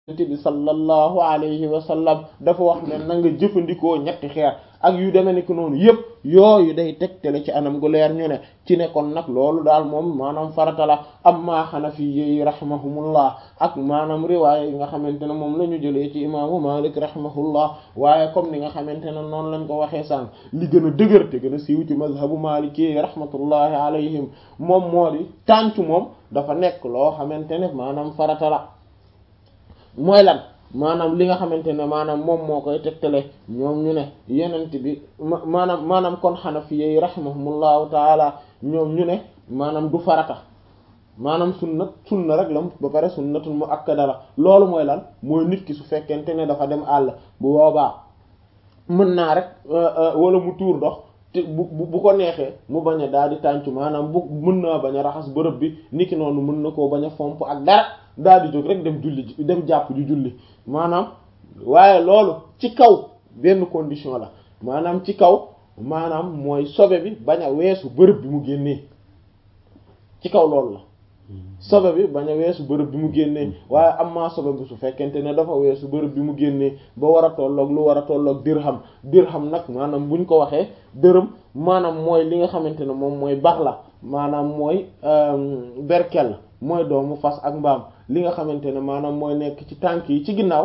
bi sallallahu alayhi wa sallam dafa wax ne na nga jëfandikoo ñetti xeer ak yu demee ni ko noonu yëpp yooyu day tegtale ci anam gu leer ñu ne ci ne kon nag loolu daal moom maanaam farata la amma xanafi yi rahimahumullah ak maanaam riwaaya yi nga xamante ne moom la ñu jëlee ci imaamu malik rahimahullah waaye comme ni nga xamante ne noonu lañ ko waxee sànq li gën a dëgër te gën a siiw ci mazhabu maliki rahmatullahi alayhim moom moo di tàncu moom dafa nekk loo xamante ne maanaam farata la mooy lan maanaam li nga xamante ne maanaam moom moo koy tegtale ñoom ñu ne yenent bi maanaam maanaam kon xanafiye rahimahumullahu taala ñoom ñu ne maanaam du farata maanaam sunna sunna rek la ba pare sunnatul muakkada la loolu mooy lan mooy nit ki su fekkente ne dafa dem àll bu boobaa mën naa rek wala mu tuur ndox te bu bu ko neexee mu bañ a daal di tàncu maanaam bu mën naa bañ a raxas bërëb bi niki noonu mën na koo bañ a fomp ak dara daal di jóg rek dem julli dem jàpp ju julli maanaam waaye loolu ci kaw benn condition la maanaam ci kaw maanaam mooy sobe bi bañ a weesu bërëb bi mu génnee ci kaw loolu la sobe bi bañ a weesu bërëb bi mu génnee waaye am maa sobe bi su fekkente ne dafa weesu bërëb bi mu génnee ba war a tolloog lu war a tolloog dirham dirham nag maanaam buñ ko waxee dërëm maanaam mooy li nga xamante ne moom mooy bax la maanaam mooy berkel mooy doomu fas ak mbaam li nga xamante ne maanaam mooy nekk ci tànk yi ci ginnaaw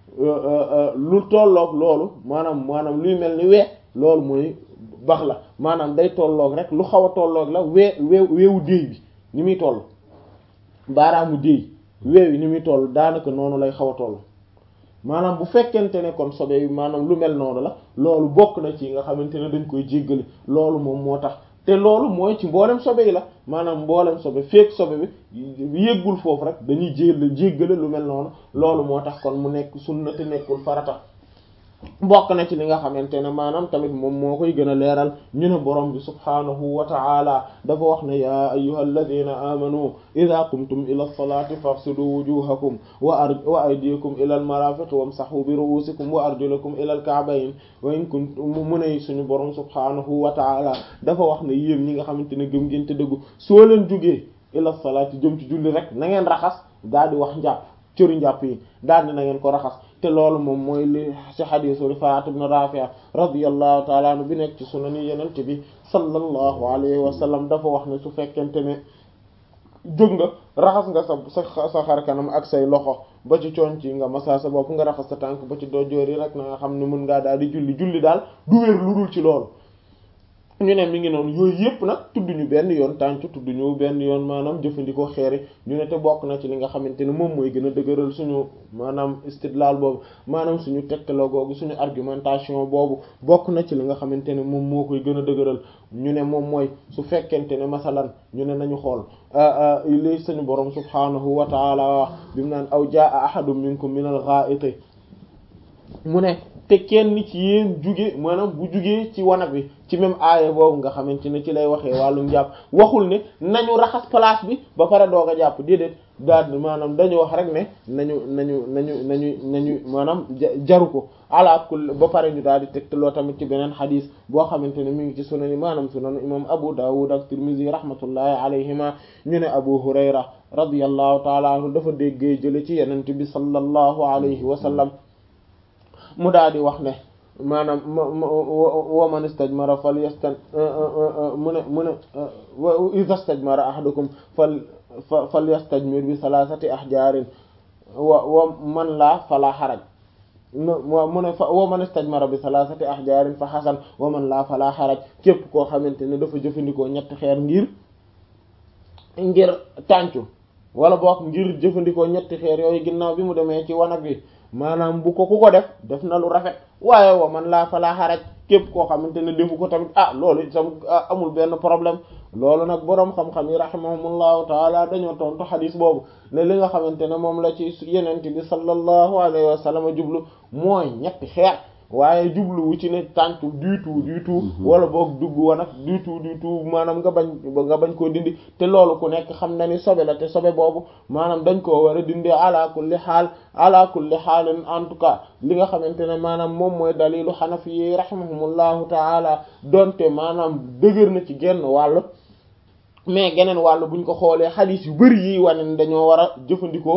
lu tolloog loolu maanaam maanaam luy mel ni wee loolu mooy bax la maanaam day tolloog rek lu xaw a tolloog la wee wee weewu déey bi ni muy toll baaraamu déey weew yi ni muy toll daanaka noonu lay xaw a toll maanaam bu fekkente ne kon sobe yi maanaam lu mel noonu la loolu bokk na ci nga xamante ne dañ koy jéggale loolu moom moo tax te loolu mooy ci mboolem sobe yi la maanaam mboolem sobe feek sobe bi yéggul foofu rek dañuy jéel jéggale lu mel noonu loolu moo tax kon mu nekk sunna te nekkul farata bokk na ci li nga xamante ne maanaam tamit moom moo koy gën a leeral ñu ne borom bi subhaanahu wa ta'ala dafa wax ne yaa ayyuhal ladina amanu idha qumtum ila as-salati faghsilu wujuhakum wa ar wa aydiyakum ila al-marafiq wamsahu bi ru'usikum wa arjulakum ila al-ka'bayn wa in kuntum mu ne suñu borom subhaanahu wa ta'ala dafa wax ne yéen ñi nga xamante ne gëm ngeen te dëggu soo leen jugee ila as-salati jëm ci julli rek na ngeen raxas daal di wax njàpp cëru njàpp yi daal di na ngeen ko raxas te loolu moom mooy li ci xadiisu Rifaa'a ibn Raafi' radiyallahu ta'ala anhu bi nekk ci sunani yenente bi sallallahu alayhi wa sallam dafa wax ne su fekkente ne jóg nga raxas nga sa sa sa xar kanam ak say loxo ba ci coon ci nga masa sa bopp nga raxas sa tànk ba ci dojoor yi rek na nga xam ne mën ngaa daal di julli julli daal du wér lu dul ci loolu ñu ne mi ngi noonu yooyu yëpp nag tudd ñu benn yoon tàncu tudd ñu benn yoon maanaam jëfandikoo xeeri ñu ne te bokk na ci li nga xamante ne moom mooy gën a dëgëral suñu maanaam istidlal boobu maanaam suñu tegtaloo googu suñu argumentation boobu bokk na ci li nga xamante ne moom moo koy gën a dëgëral ñu ne moom mooy su fekkente ne masalan ñu ne nañu xool li suñu borom subhanahu wa taala bi mu naan aw jaa ahadun minkum min al-gha'iti mu ne te kenn ci yéen juge maanaam bu jugee ci wanag bi ci même aaya boobu nga xamante ne ci lay waxee wàllu njàpp waxul ne nañu raxas place bi ba pare doog a jàpp déedéet daal maanaam dañu wax rek ne nañu nañu nañu nañu nañu maanaam jaru ko ala kul ba pare ñu daal di tegtaloo tamit ci beneen xadis boo xamante ne mi ngi ci sunan yi maanaam sunan imam Abu Dawud ak Tirmizi rahmatullahi alayhima ñu ne Abu Hurayra radiyallahu taala anhu dafa déggee jële ci yenente bi sallallahu alayhi wa sallam mu daal di wax ne maanaam wa man istajmara fal yastan mu ne mu ne iza stajmara ahadukum fal fal yastajmir bi salasati ahjarin wa wa man laa fala xaraj mu ne fa wa man istajmara bi salasati ahjarin fa xasan wa man laa fala xaraj képp koo xamante ne dafa jëfandikoo ñetti xeer ngir ngir tàncu wala boog ngir jëfandikoo ñetti xeer yooyu ginnaaw bi mu demee ci wanag bi maanaam bu ko ku ko def def na lu rafet waaye wa man laa falaa xaraj képp koo xamante ne defu ko tamit ah loolu itam amul benn problème loolu nag boroom xam-xam yi rahimahumullahu taala dañoo tontu xadis boobu ne li nga xamante ne moom la ci yenent bi sallallahu alayhi wa sallam jublu mooy ñetti xeer waaye jubluwu ci ne tàncu du tout du tout wala boog dugg wa nag du tout du tout maanaam nga bañ nga bañ koo dindi te loolu ku nekk xam na ni sobe la te sobe boobu maanaam dañ koo war a dindi ala kulli xaal ala kulli xaalin en tout cas li nga xamante ne maanaam moom mooy dalilu xanafi yi rahimahumullahu taala donte maanaam dëgër na ci genn wàll mais geneen wàll buñ ko xoolee xadiis yu bari yi wane ne dañoo war a jëfandikoo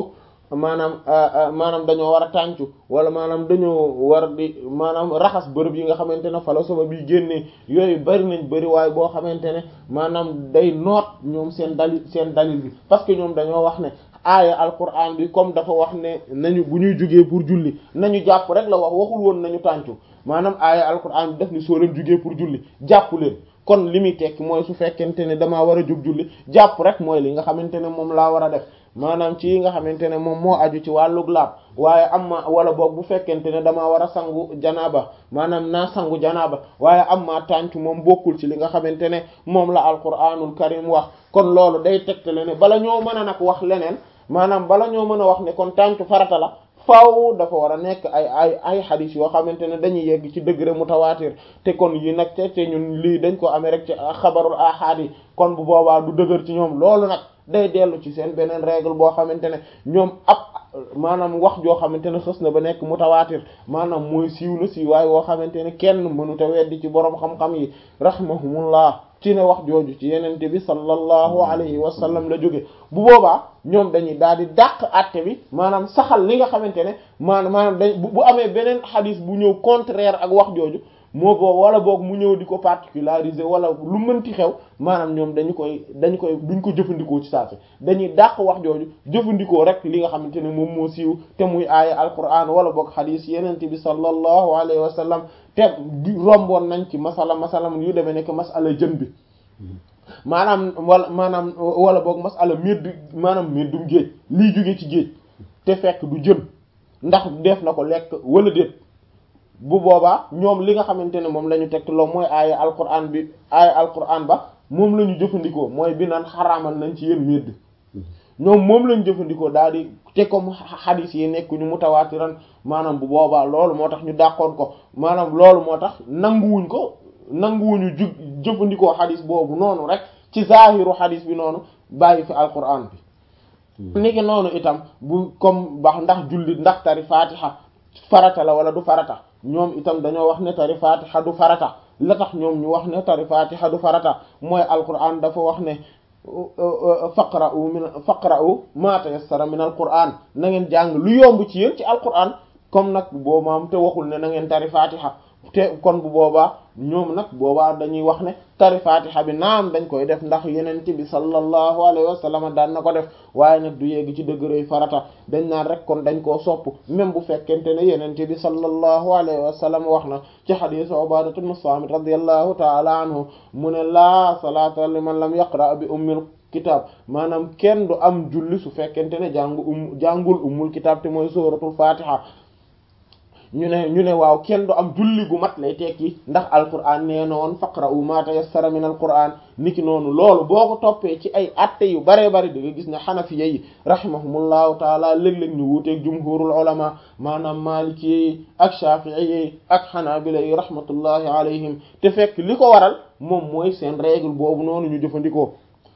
maanaam maanaam dañoo war a tàncu wala maanaam dañoo war di maanaam raxas bërëb yi nga xamante ne fa la sobe bi génnee yooyu bari nañ bari waaye boo xamante ne maanaam day noot ñoom seen dalil seen dalil bi parce que ñoom dañoo wax ne aaya alquran bi comme dafa wax ne nañu bu ñuy jógee pour julli nañu jàpp rek la wax waxul woon nañu tàncu maanaam aaya alquran bi daf ni soo leen jógee pour julli jàpp leen kon li muy tekki mooy su fekkente ne damaa war a jóg julli jàpp rek mooy li nga xamante ne moom laa war a def maanaam ci yi nga xamante ne moom moo aju ci wàllug laab waaye am ma wala boog bu fekkente ne damaa war a sangu janaaba maanaam naa sangu janaaba waaye am ma tànc moom bokkul ci li nga xamante ne moom la alquranul karim wax kon loolu day tegtale ne bala ñoo mën a nag wax leneen maanaam bala ñoo mën a wax ne kon tànc farata la faaw dafa war a nekk ay ay ay xadis yoo xamante ne dañuy yegg ci degré mutawaatir te kon yi nag te te ñun lii dañ ko amee rek ci xabarul ahad yi kon bu boobaa du dëgër ci ñoom loolu nag day dellu ci seen beneen règle boo xamante ne ñoom ab maanaam wax joo xamante ne xës na ba nekk mutawaatir maanaam mooy siiw na siiw waaye woo xamante ne kenn mënuta weddi ci boroom xam-xam yi rahmahumullah ci ne wax jooju ci yenente bi sallallahu alayhi wa sallam la jóge bu boobaa ñoom dañuy daal di dàq àtte bi maanaam saxal li nga xamante ne maanaam maanaam dañ bu amee beneen xadis bu ñëw contraire ak wax jooju moo boobu wala boog mu ñëw di ko particulariser wala lu mënti xew maanaam ñoom dañu koy dañu koy duñ ko jëfandikoo ci saasi dañuy dàq wax jooju jëfandikoo rek li nga xamante ne moom moo siiw te muy aaya alquran wala boog xadis yenente bi sallallahu alayhi wa sallam te romboon nañ ci masala masala yu demee nekk masala jën bi maanaam wala maanaam wala boog masala médd maanaam méddum géej lii jóge ci géej te fekk du jën ndax def na ko lekk wala déet bu boobaa ñoom li nga xamante ne moom la ñu teg loo mooy aaya alquran bi aaya alquran ba moom la ñu jëfandikoo mooy bi naan xaraamal nañ ci yéen médd ñoom moom lañ jëfandikoo daal di te comme xadis yi nekk ñu mutawaatiran maanaam bu boobaa loolu moo tax ñu dàqoon ko maanaam loolu moo tax nanguwuñ ko nanguwuñu ju jëfandikoo xadis boobu noonu rek ci zaahiru xadis bi noonu bàyyi fi alquran bi niki noonu itam bu comme bax ndax julli ndax tari fatiha farata la wala du farata ñoom itam dañoo wax ne tari fatiha du farata la tax ñoom ñu wax ne tari fatiha du farata mooy alquran dafa wax ne faqra'u min faqra'u ma tayassara min alquran na ngeen jàng lu yomb ci yéen ci alquran comme nag boo maam te waxul ne na ngeen tari fatiha te kon bu boobaa ñoom nag boobaa dañuy wax ne tari fatiha bi naam dañ koy def ndax yeneen bi sallallahu alayhi wa sallam daan na ko def waaye nag du yegg ci dëgërëy farata dañ naan rek kon dañ koo sopp même bu fekkente ne yeneen bi sallallahu alayhi wa sallam wax na ci hadith Ubaadatu ibn Saamit radiyallahu ta'ala anhu mu ne laa salaata liman lam yaqra bi ummil kitab maanaam kenn du am julli su fekkente ne jàngu um jàngul ummul kitab te mooy suratul fatiha ñu ne ñu ne waaw kenn du am julli gu mat lay tekki ndax alquran nee na woon faqra'u ma tayassara min alquran niki noonu loolu boo ko toppee ci ay atte yu baree bari da nga gis ne xanafiya yi rahimahumullahu taala léeg-léeg ñu wuuteeg jumhurul ulama maanaam maliki yi ak shafi'i yi ak xanaabila yi rahmatullahi alayhim te fekk li ko waral moom mooy seen règle boobu noonu ñu jëfandikoo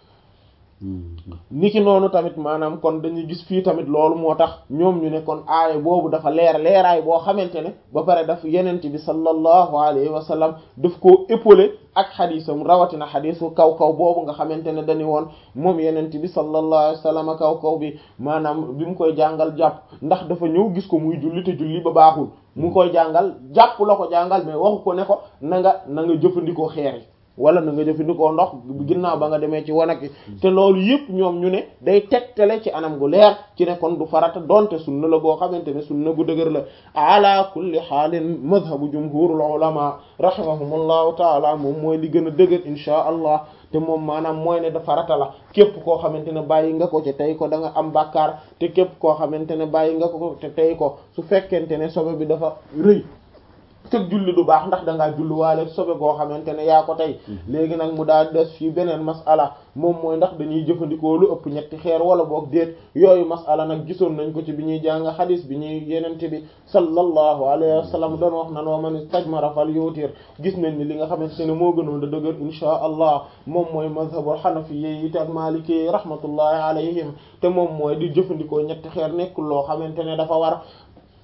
niki noonu tamit maanaam kon dañuy gis fii tamit loolu moo tax ñoom ñu ne kon aaya boobu dafa leer leeraay boo xamante ne ba pare daf yenente bi sallallahu alayhi wa sallam daf koo épaulé ak xadisam rawatina xadisu kaw kaw boobu nga xamante ne dañu woon moom yenente bi sallallahu alayhi wa sallam kaw kaw bi maanaam bi mu koy jàngal jàpp ndax dafa ñëw gis ko muy julli te julli ba baaxul mu koy jàngal jàpp la ko jàngal mais waxu ko ne ko na nga na nga jëfandikoo xeer yi wala na nga jëfandikoo ndox ginnaaw ba nga demee ci wanag te loolu yëpp ñoom ñu ne day tegtale ci anam gu leer ci ne kon du farata donte sunna la boo xamante ne sunna bu dëgër la ala kulli xaalin madhabu jumhurul ulama rahimahumullahu taala moom mooy li gën a dëgër inchaa allah te moom maanaam mooy ne da farata la képp koo xamante ne bàyyi nga ko te tey ko da nga am bàkkaar te képp koo xamante ne bàyyi nga ko te tey ko su fekkente ne sobe bi dafa rëy tëg julli du baax ndax dangaa julli waale sobe goo xamante ne yaa ko tey léegi nag mu daal des fii beneen masala moom mooy ndax dañuy jëfandikoo lu ëpp ñetti xeer wala boog déet yooyu masala nag gisoon nañ ko ci bi ñuy jàng xadis bi ñuy yenente bi sallallahu alayhi wa sallam doon wax nan wa man istajmara fal yutir gis nañ ni li nga xamante ne moo gënoon da dëgër inchaa allah moom mooy mazhabul hanafiyyi yi ak maliki rahmatullahi alayhim te moom mooy di jëfandikoo ñetti xeer nekkul loo xamante ne dafa war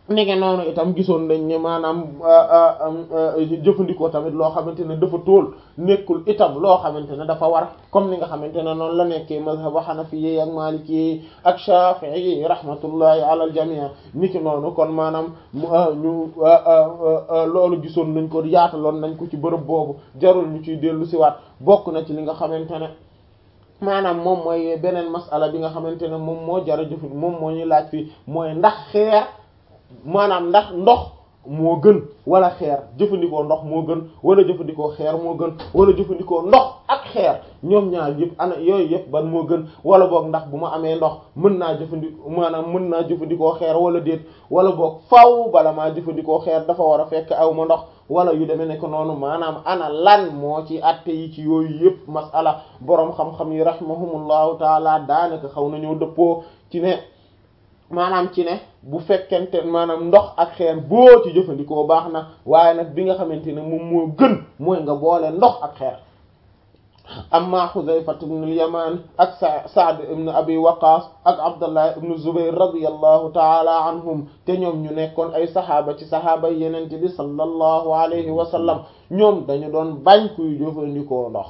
nege noonu itam gisoon nañ ne maanaam jëfandikoo tamit loo xamante ne dafa tóol nekkul itam loo xamante ne dafa war comme ni nga xamante ne noonu la nekkee mazhab xanafi ak maliki ak shafi'i rahmatullahi ala al jami' niki noonu kon maanaam ñu loolu gisoon nañ ko yaataloon nañ ko ci bërëb boobu jarul ñu ciy dellu siwaat bokk na ci li nga xamante ne maanaam moom mooy beneen masala bi nga xamante ne moom moo jara jëf moom moo ñuy laaj fii mooy ndax xeer maanaam ndax ndox moo gën wala xeer jëfandikoo ndox moo gën wala jëfandikoo xeer moo gën wala jëfandikoo ndox ak xeer ñoom ñaar yëpp ana yooyu yëpp ban moo gën wala boog ndax bu ma amee ndox mën naa jëfandikoo maanaam mën naa jëfandikoo xeer wala déet wala boog faaw bala maa jëfandikoo xeer dafa war a fekk aw ma ndox wala yu demee nekk noonu maanaam ana lan moo ci atte yi ci yooyu yëpp masala boroom xam-xam yi rahimahumullahu taala daanaka xaw nañoo dëppoo ci ne maanaam ci ne bu fekkente maanaam ndox ak xeer boo ci jëfandikoo baax na waaye nag bi nga xamante ne moom moo gën mooy nga boole ndox ak xeer amma Xuzayfa ibn al-Yaman ak sa Sa'd ibn Abi Waqqas ak Abdullah ibn Zubayr radiyallahu ta'ala anhum te ñoom ñu nekkoon ay saxaaba ci saxaaba yenente bi sallallahu alayhi wa sallam ñoom dañu doon bañ kuy jëfandikoo ndox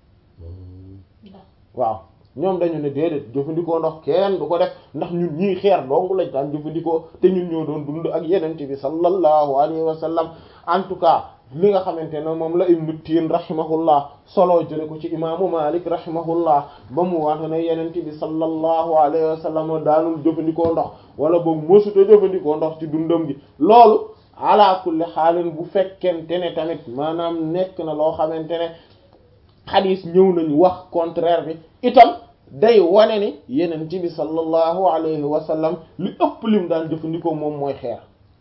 waaw ñoom dañu ne déedéet jëfandikoo ndox kenn du ko def ndax ñun ñii xeer dong lañ daan jëfandikoo te ñun ñoo doon dund ak yenente bi sallallahu alayhi wa sallam en tout cas li nga xamante ne moom la ibnu tiin rahimahullah solo jële ko ci imaamu malik rahimahullah ba mu wante ne yenente bi sallallahu alayhi wa sallam daanul jëfandikoo ndox wala boog mësuta jëfandikoo ndox ci dundam gi loolu ala kulli xaalin bu fekkente ne tamit maanaam nekk na loo xamante ne xadis ñëw nañu wax contraire bi itam day wane ni yeneen ci bi sallallahu alayhi wa sallam li ëpp lim daan jëfandikoo moom mooy xeer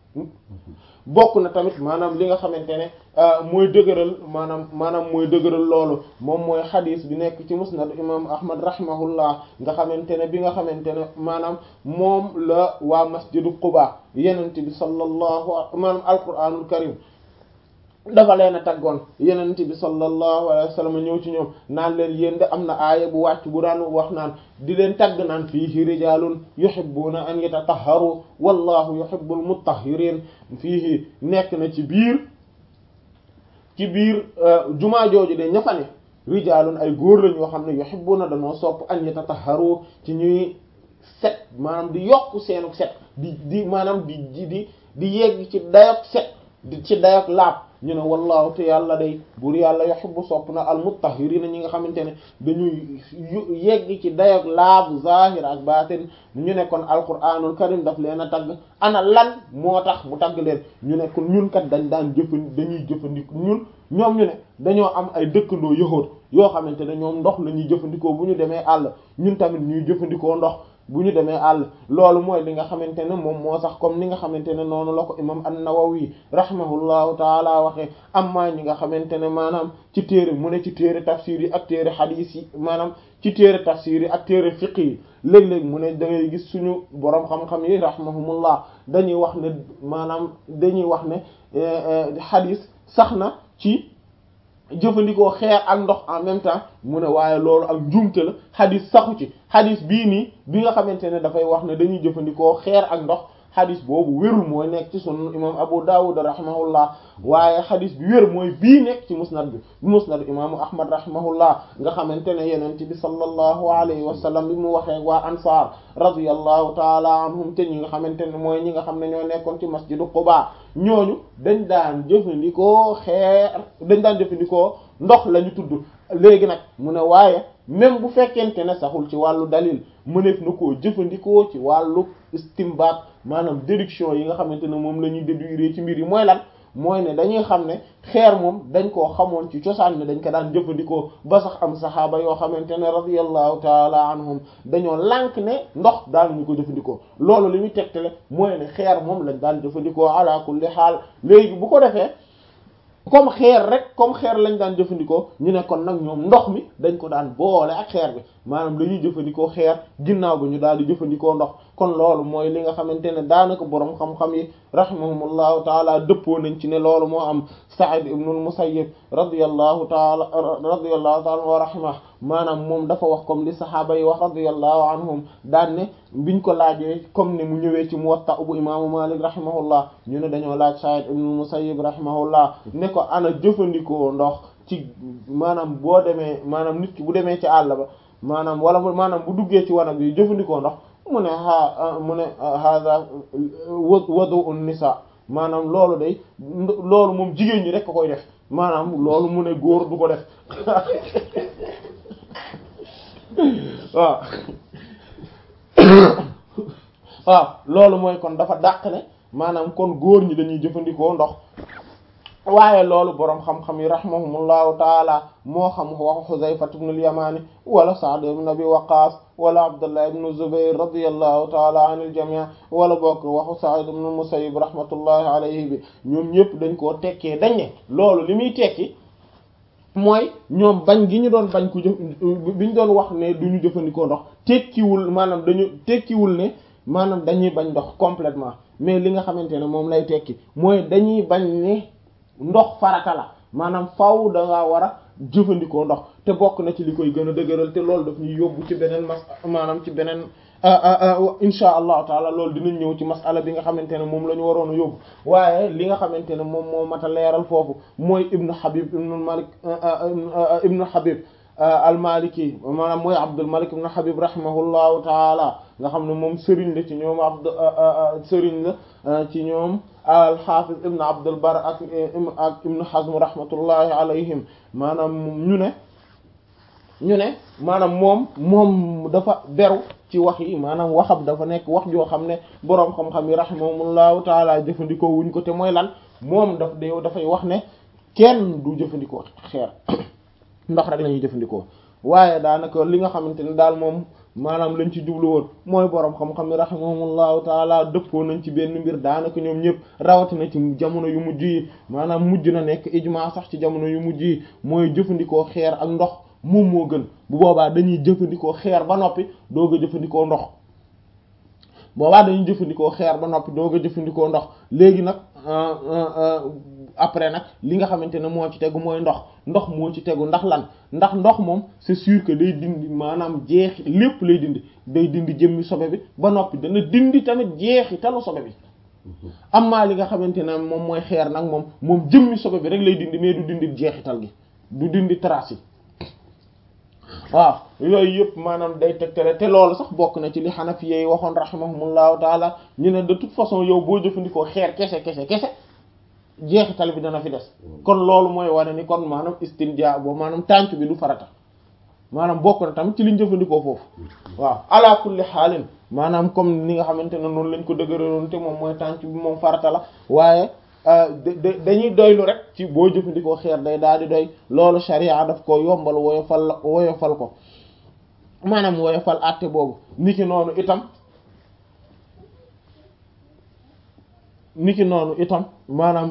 bokk na tamit maanaam li nga xamante ne mooy dëgëral maanaam maanaam mooy dëgëral loolu moom mooy xadis bi nekk ci musnad imam ahmad rahimahullah nga xamante ne bi nga xamante ne maanaam moom la waa masjidu quba yeneen bi sallallahu maanaam alquranul karim dafa leen a taggoon yenent bi sallallahu alayhi wa sallam ñëw ci ñoom naan leen yéen de am na aaya bu wàcc bu daan wax naan di leen tagg naan fiihi rijalun yuhibbuna an yatatahharu wallahu yuhibbul mutahhirin fiihi nekk na ci biir ci biir jumaa jooju de ña fa ne rijalun ay góor lañ yoo xam ne yuhibbuna dañoo sopp an yatatahharu ci ñuy set maanaam di yokk seenu set di di maanaam di di di yegg ci dayok set di ci dayok laab ñu ne wallahu te yàlla day buur yàlla yuhibbu sopp na al mutahhirina ñi nga xamante ne dañuy yegg ci dayok laabu zahir ak baatin ñu ne kon alquranul karim daf leen a tagg ana lan moo tax mu tagg leen ñu ne kon ñun kat dañ daan jëfandi dañuy jëfandikoo ñun ñoom ñu ne dañoo am ay dëkkandoo yëxóot yoo xamante ne ñoom ndox la ñuy jëfandikoo bu ñu demee àll ñun tamit ñuy jëfandikoo ndox bu ñu demee àll loolu mooy li nga xamante ne moom moo sax comme ni nga xamante ne noonu la ko imam an-Nawawi rahimahullahu taala waxee amma ñi nga xamante ne maanaam ci téere mu ne ci téere tafsir yi ak téere hadith yi maanaam ci téere tafsir yi ak téere fiqh yi léeg-léeg mu ne da ngay gis suñu boroom xam-xam yi rahimahumullah dañuy wax ne maanaam dañuy wax ne hadith sax na ci jëfandikoo xeer ak ndox en même temps mu ne waaye loolu ak njuumte la xadis saxu ci xadis bii nii bi nga xamante ne dafay wax ne dañuy jëfandikoo xeer ak ndox xadis boobu wérul mooy nekk ci sunu imam Abu Dawud rahimahullah waaye xadis bi wér mooy bii nekk ci musnad bi musnad imaamu Ahmad rahimahullah nga xamante ne yenent bi sallallahu alayhi wa sallam bi mu waxee waa ansaar radiyallahu taala anhum te ñi nga xamante ne mooy ñi nga xam ne ñoo nekkoon ci masjidu Quba ñooñu dañ daan jëfandikoo xeer dañ daan jëfandikoo ndox la ñu tudd léegi nag mu ne waaye même bu fekkente ne saxul ci wàllu dalil mëneef na koo jëfandikoo ci wàllu istimbaat maanaam déduction yi nga xamante ne moom la ñuy déduire ci mbir yi mooy lan mooy ne dañuy xam ne xeer moom dañ koo xamoon ci cosaan ne dañ ko daan jëfandikoo ba sax am saxaaba yoo xamante ne radiyallahu taala anhum dañoo lànk ne ndox daanuñu ko jëfandikoo loolu li muy tegtale mooy ne xeer moom lañ daan jëfandikoo ala kulli xaal léegi bu ko defee comme xeer rek comme xeer lañ daan jëfandikoo ñu ne kon nag ñoom ndox mi dañ ko daan boole ak xeer bi maanaam dañuy jëfandikoo xeer ginnaaw bi ñu daal di jëfandikoo ndox kon loolu mooy li nga xamante ne daanaka boroom xam-xam yi rahimahumullahu taala dëppoo nañ ci ne loolu moo am Sa'id ibn al-Musayyib radiyallahu taala radiyallahu taala wa rahimah maanaam moom dafa wax comme li sahaaba yi wax radiyallahu anhum daan ne biñ ko laajee comme ne mu ñëwee ci Muwatta bu imaamu Malik rahimahullah ñu ne dañoo laaj Sa'id ibn al-Musayyib rahimahullah ne ko ana jëfandikoo ndox ci maanaam boo demee maanaam nit ki bu demee ci àll ba maanaam wala maanaam bu duggee ci wanag bi jëfandikoo ndox mu ne a mu ne hada wudu'un nisa maanaam loolu day loolu moom jigéen ñi rek ko koy def maanaam loolu mu ne góor du ko def waaw waaw loolu mooy kon dafa dàq ne maanaam kon góor ñi dañuy jëfandikoo ndox waaye loolu boroom xam-xam yi rahimahumullahu taala moo xam waxu Xuzayfa ibn al-Yamani wala Sa'd ibn Abi Waqqas wala Abdullah ibn Zubayr radiyallahu taala anil jami' wala bokk waxu Sa'id ibn al-Musayyib rahmatullahi alayhi bi ñoom ñëpp dañ koo tekkee dañ ne loolu li muy tekki mooy ñoom bañ gi ñu doon bañ ku jëf bi ñu doon wax ne du ñu jëfandikoo ndox tekkiwul maanaam dañu tekkiwul ne maanaam dañuy bañ ndox complètement mais li nga xamante ne moom lay tekki mooy dañuy bañ ne ndox farata la maanaam faaw da ngaa war a jëfandikoo ndox te bokk na ci li koy gën a dëgëral te loolu daf ñuy yóbbu ci beneen mas maanaam ci beneen insha allahu taala loolu dinañ ñëw ci masala bi nga xamante ne moom la ñu waroon a yóbbu waaye li nga xamante ne moom moo mat a leeral foofu mooy ibnu habib ibnu malik ibnu habib al-Maliki maanaam mooy Abdul Malik ibn Habib rahimahullahu taala nga xam ne moom sëriñ la ci ñoom Abd sëriñ la ci ñoom al-Hafiz ibn Abdul Barr ak ak Ibn Hazm rahmatullahi alayhim maanaam ñu ne ñu ne maanaam moom moom dafa beru ci wax yi maanaam waxam dafa nekk wax joo xam ne boroom xam-xam yi rahimahumullahu taala jëfandikoo wuñ ko te mooy lan moom daf de dafay wax ne kenn du jëfandikoo xeer ndox rek la ñuy jëfandikoo waaye daanaka li nga xamante ne daal moom maanaam lañ ci jublu woon mooy boroom xam-xam yi rahimahumullahu taala dëppoo nañ ci benn mbir daanaka ñoom ñëpp rawatina ci jamono yu mujj yi maanaam mujj na nekk ijma sax ci jamono yu mujj yi mooy jëfandikoo xeer ak ndox moom moo gën bu boobaa dañuy jëfandikoo xeer ba noppi doog a jëfandikoo ndox boobaa dañuy jëfandikoo xeer ba noppi doog a jëfandikoo ndox léegi nag après nag li nga xamante ne moo ci tegu mooy ndox ndox moo ci tegu ndax lan ndax ndox moom c'est sûr que day dindi maanaam jeexi lépp lay dindi day dindi jëmmi sobe bi ba noppi dana dindi tamit jeexi talu sobe bi amaa li nga xamante ne moom mooy xeer nag moom moom jëmmi sobe bi rek lay dindi mais du dindi jeexital gi du dindi trace yi waaw yooyu yëpp maanaam day tegtale te loolu sax bokk na ci li Hanafi yi waxoon rahimahumullahu taala ñu ne de toute façon yow boo jëfandikoo xeer kese kese kese jeexital bi dana fi des kon loolu mooy wane ni kon maanaam istinja boobu maanaam tànc bi du farata maanaam bokk na tamit ci liñ jëfandikoo foofu waaw ala kulli xaalin maanaam comme ni nga xamante ne noonu lañ ko dëgëraloon te moom mooy tànc bi moom farata la waaye dañuy doylu rek ci boo jëfandikoo xeer day daal di doy loolu sharia daf ko yombal woyofal woyofal ko maanaam woyofal àtte boobu niki noonu itam niki noonu itam maanaam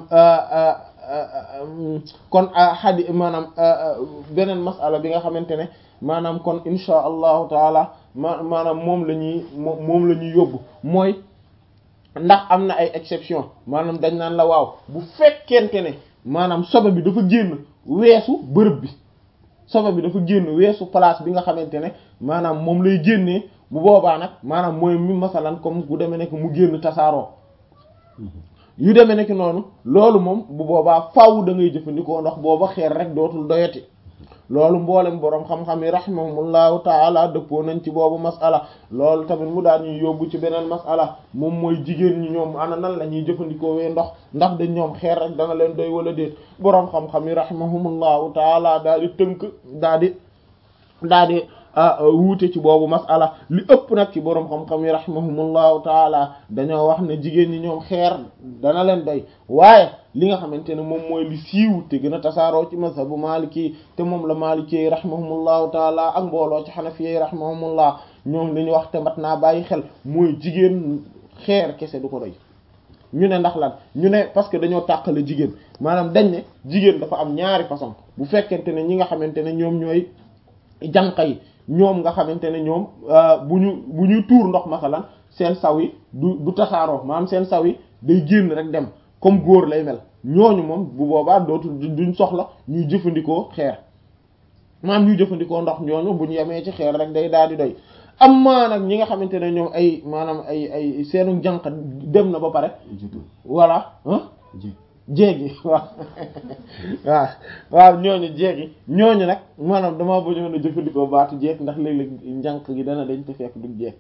kon xadi maanaam beneen masala bi nga xamante ne maanaam kon insha allahu taala ma maanaam moom la ñuy moom la ñuy yóbbu mooy ndax am na ay exception maanaam dañ naan la waaw bu fekkente ne maanaam sobe bi dafa génn weesu bërëb bi sobe bi dafa génn weesu place bi nga xamante ne maanaam moom lay génnee bu boobaa nag maanaam mooy mi masalan comme bu demee nekk mu génn tasaaroo yu demee nekk noonu loolu moom bu boobaa faaw da ngay jëfandikoo ndox booba xeer rek dootul doyati loolu mboolem boroom xam-xam yi rahimahumullahu taala dëppoo nañ ci boobu masala loolu tamit mu daal ñuy yóbbu ci beneen masala moom mooy jigéen ñi ñoom ana nan la ñuy jëfandikoo wee ndox ndax dañ ñoom xeer rek dana leen doy wala déet boroom xam-xam yi rahimahumullahu taala daal di tënk daal di daal di wuute ci boobu masala li ëpp nag ci boroom xam-xam yi rahimahumullahu taala dañoo wax ne jigéen ñi ñoom xeer dana leen doy waaye li nga xamante ne moom mooy li siiw te gën a tasaaroo ci mazhabu maliki te moom la maliki yi rahimahumullahu taala ak mbooloo ci xanafi yi rahimahumullah ñoom li ñu wax te mat naa bàyyi xel mooy jigéen xeer kese du ko doy ñu ne ndax lan ñu ne parce que dañoo tàqale jigéen maanaam dañ ne jigéen dafa am ñaari façon bu fekkente ne ñi nga xamante ne ñoom ñooy jànqa yi ñoom nga xamante ne ñoom bu ñu bu ñuy tuur ndox masalan seen saw yi du du tasaaroo maanaam seen saw yi day génn rek dem comme góor lay mel ñooñu moom bu boobaa dootu duñ soxla ñuy jëfandikoo xeer maanaam ñuy jëfandikoo ndox ñooñu bu ñu yemee ci xeer rek day daal di doy amma nag ñi nga xamante ne ñoom ay maanaam ay ay seenu jànq dem na ba pare voilà ah jéegi waaw waaw waaw ñooñu jéegi ñooñu nag maanaam damaa bañoon a jëfandikoo baatu jeeg ndax léeg-léeg njànq gi dana dañ te fekk duñ jeeg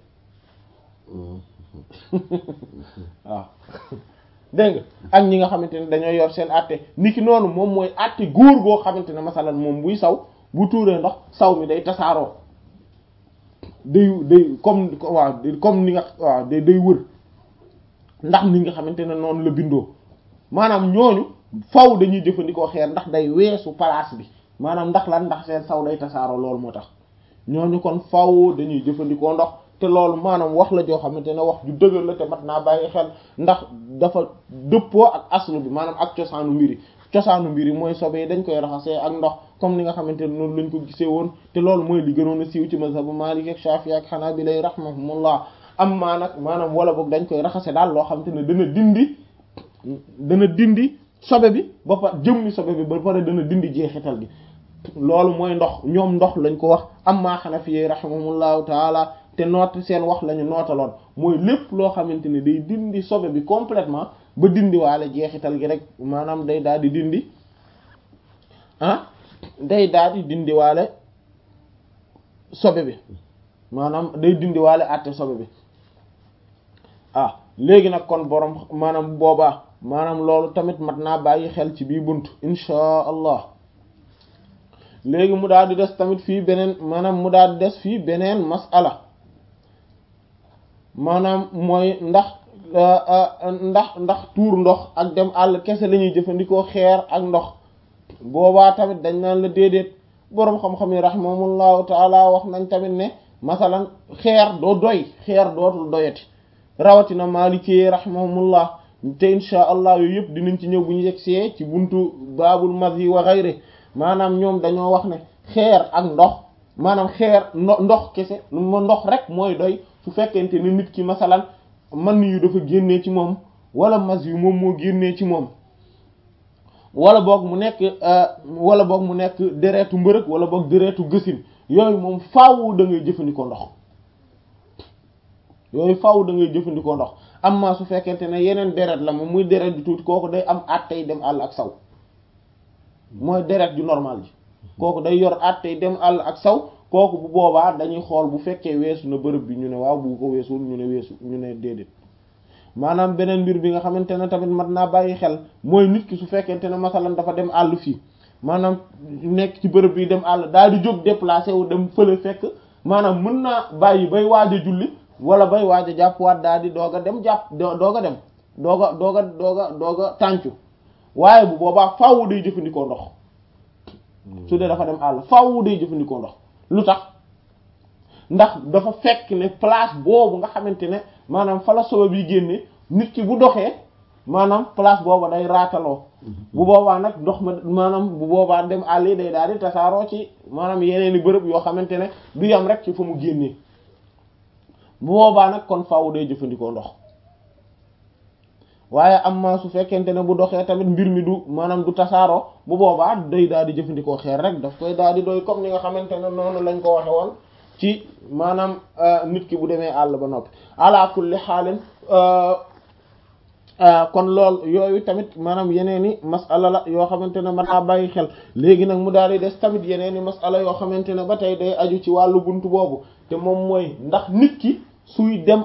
waaw dégg nga ak ñi nga xamante ne dañoo yor seen àtte niki noonu moom mooy àtte góor goo xamante ne masalan moom buy saw bu tuuree ndox saw mi day tasaaroo day day comme waaw comme ni nga waaw day day wër ndax ni nga xamante ne noonu la bindoo maanaam ñooñu faw dañuy jëfandikoo xeer ndax day weesu place bi maanaam ndax lan ndax seen saw day tasaaroo loolu moo tax ñooñu kon faw dañuy jëfandikoo ndox te loolu maanaam wax la joo xamante ne wax ju dëgër la te mat naa bàyyi xel ndax dafa dëppoo ak aslu bi maanaam ak cosaanu mbiri cosaanu mbiri mooy sobe yi dañ koy raxasee ak ndox comme ni nga xamante ne noonu lañ ko gisee woon te loolu mooy li gënoon a siiw ci mazhabu Maalik ak Shaafi ak Hanaabila rahimahumullah am maa nag maanaam wala boog dañ koy raxase daal loo xamante ne dana dindi dana dindi sobe bi ba pare jëmmi sobe bi ba pare dana dindi jeexital gi loolu mooy ndox ñoom ndox lañ ko wax am maa Hanafi rahimahumullahu taala te noot seen wax lañu nootaloon mooy lépp loo xamante ne day dindi sobe bi complètement ba dindi waale jeexital gi rek maanaam day daal di dindi ah day daal di dindi waale sobe bi maanaam day dindi waale àtte sobe bi ah léegi nag kon borom maanaam boobaa maanaam loolu tamit mat naa bàyyi xel ci bii bunt inchaa allah léegi mu daal di des tamit fii beneen maanaam mu daal di des fii beneen masala maanaam mooy ndax ndax ndax tuur ndox ak dem àll kese la ñuy jëfandikoo xeer ak ndox boobaa tamit dañ naan la déedéet boroom xam-xam yi rahimahumullahu taala wax nañ tamit ne masalan xeer doo doy xeer dootul doyati rawatina maalikee rahimahumullah te insha allah yooyu yëpp dinañ ci ñëw bu ñu yegsee ci buntu baabul madhi wa ghayri maanaam ñoom dañoo wax ne xeer ak ndox maanaam xeer ndox kese ma ndox rek mooy doy su fekkente ne nit ki masalan man yu dafa génnee ci moom wala mas yu moom moo génnee ci moom wala boog mu nekk wala boog mu nekk deretu mbërëg wala boog deretu gësin yooyu moom faaw da ngay jëfandikoo ndox yooyu faaw da ngay jëfandikoo ndox amma su fekkente ne yeneen deret la moom muy deret ju tuuti kooku day am àttey dem àll ak saw mooy deret ju normal ji kooku day yor àttey dem àll ak saw kooku bu boobaa dañuy xool bu fekkee weesu na bërëb bi ñu ne waaw bu ko weesul ñu ne weesu ñu ne déedéet maanaam beneen mbir bi nga xamante ne tamit mat naa bàyyi xel mooy nit ki su fekkente ne masalan dafa dem àll fii maanaam nekk ci bërëb bi dem àll daal di jóg déplacé wu dem fële fekk maanaam mën naa bàyyi bay waaj a julli wala bay waaj a jàppwaat daal di doog a dem jàpp doog a dem doog a doog a doog a doog a tàncu waaye bu boobaa faaw day jëfandikoo ndox su dee dafa dem àll faaw day jëfandikoo ndox lu tax ndax dafa fekk ne place boobu nga xamante ne maanaam fa la sobe bi génne nit ki bu doxee maanaam place boobu day raataloo bu boobaa nag ndox ma maanaam bu boobaa dem àll yi day daal di tasaaroo ci maanaam yeneeni bërëb yoo xamante ne du yam rek ci fa mu génnee bu boobaa nag kon faaw day jëfandikoo ndox waaye am ma su fekkente ne bu doxee tamit mbir mi du maanaam du tasaaroo bu boobaa day daal di jëfandikoo xeer rek daf koy daal di doy comme ni nga xamante ne noonu lañ ko waxe woon ci maanaam nit ki bu demee àll ba noppi ala kulli xaalin kon lool yooyu tamit maanaam yeneen i masala la yoo xamante ne mën naa bàyyi xel léegi nag mu daal di des tamit yeneen i masala yoo xamante ne ba tey day aju ci wàllu buntu boobu te moom mooy ndax nit ki suy dem